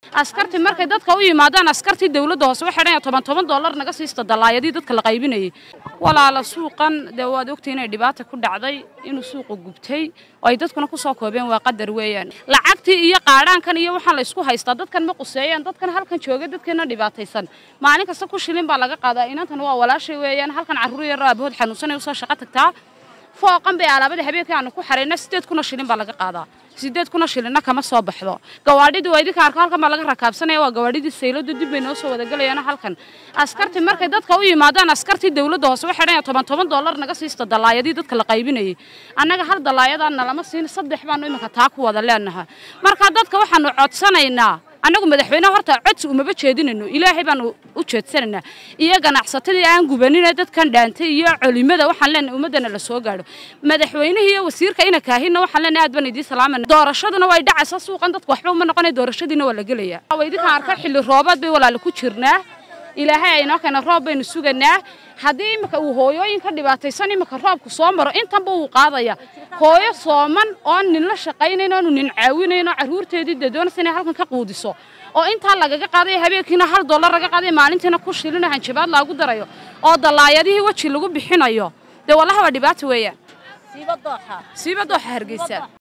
askartii markay dadka u yimaadaan askartii dawladda hoose waxay dhan toban toban dollar naga siista dalaayadii dadka la qaybinayay walaala suuqan dee waad ogtay inay dhibaata ku dhacday inuu suuqu gubtay oo ay dadkuna ku soo koobeen waa qadar weeyaan lacagtii iyo qaadhaankan iyo waxaan la isku haystaa dadkan ma quseeyaan dadkan halkan jooga dadkeena dhibaataysan maalin kasta ku shilin baa laga qaadaa inantan waa walaashay weeyaan halkan carruur yar aabahood xanuunsanay usoo shaqo tagtaa fooqan bay alaabada habeenkii aanu ku xarayna sideed kuna shilin baa laga qaadaa sideed kuna shilinna kama soo baxdo gawaadhidii waa idinka arko halkan baa laga rakaabsanaya waa gawaadhidii sayladu dib bay noo soo wadagalayaan halkan askartii markay dadka u yimaadaan askartii dawladda hoose waxay dhan toban toban dollar naga siista dalaayadii dadka la qaybinayay annaga hal dalaayadaa nalama siin saddex baanu iminka taa ku wada leenahay marka dadka waxaanu codsanaynaa annagu madaxweyneha horta codsi umaba jeedinayno ilaahay baanu u jeedsanaynaa iyo ganacsatadii aan gubanina dadkan dhaantay iyo colimada waxaan leenahay ummaddana la soo gaadho madaxweynihii iyo wasiirka ina kaahinna waxaan leenahay aad baan idiin salaamayna doorashaduna way dhacaysaa suuqan dadku waxba uma noqonay doorashadiina waa la gelayaa waa idinkaan arka xilli roobaad bay walaala ku jirnaa ilaahay aynoo keena roob baynu suganaa haddii imika uu hooyooyin ka dhibaataysan imika roobku soo maro intanba wuu qaadaya hooyo sooman oon nin la shaqaynayn oonu nin caawinayn oo carruurteedii dee doonaysa inay halkan ka quudiso oo intaa lagaga qaadayo habeenkiina hal dollar laga qaadayo maalintiina ku shilino hanjabaad laagu darayo oo dallaayadihii weji lagu bixinayo dee wallahi waa dhibaata weeyaan siiba dooxa hargeysa